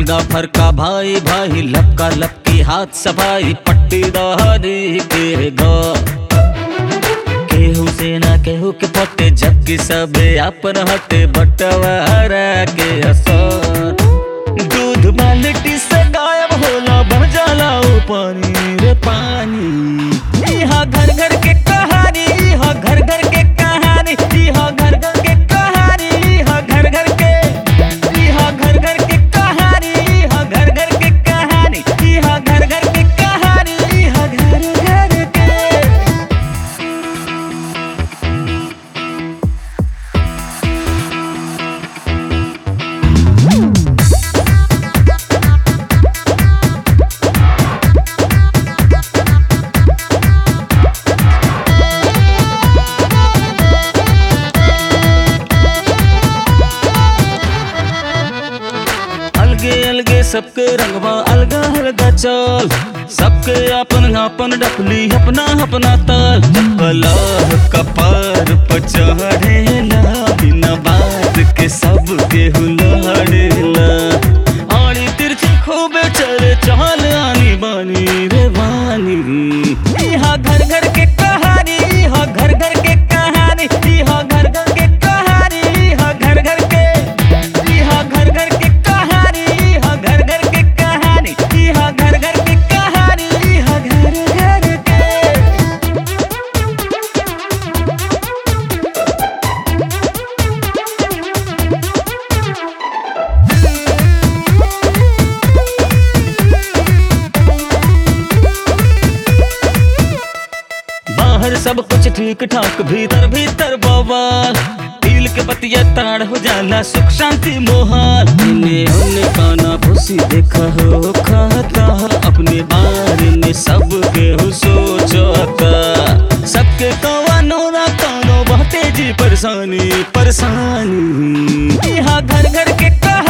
फरका फरका भाई भाई लपका लपकी हाथ सफाई पट्टी दहरी के घर केहू से ना केहू के पटे जबकि सबे अपन हटे बटवारा के असर दूध बाल्टी से गायब होला बन जाला ऊ पानी रे पानी यहाँ घर घर के कहानी यहाँ घर घर के कहानी यहाँ घर घर के कहानी यहाँ घर घर के यहाँ घर घर के कहानी यहाँ घर घर के कहानी यहाँ घर घर के कहानी यहाँ घर घर के अलगे अलगे सबके रंगवा अलगा अलगा चल सबके अपन अपन डपली अपना अपना ताल कलह कपार पर चढ़ेला बिना बात के सबके हुलड़ेला आड़ी तिरछी खूबे चले चल आनी बानी रे बानी यहाँ घर घर के कहानी यहाँ घर घर के कहानी यहाँ घर घर के कहानी यहाँ घर घर के यहाँ घर घर के कहानी यहाँ घर घर के कहानी यहाँ घर घर के कहानी यहाँ घर घर के बाहर सब कुछ ठीक ठाक भीतर भीतर बवाल दिल के बतिया ताड़ हो जाला सुख शांति मोहाल इन्हें उन्हें काना भूसी देखा हो खाता अपने बारे में सब के हो सोचता सबके कवानो ना कानो बहुते जी परेशानी परेशानी यहाँ घर घर के कहा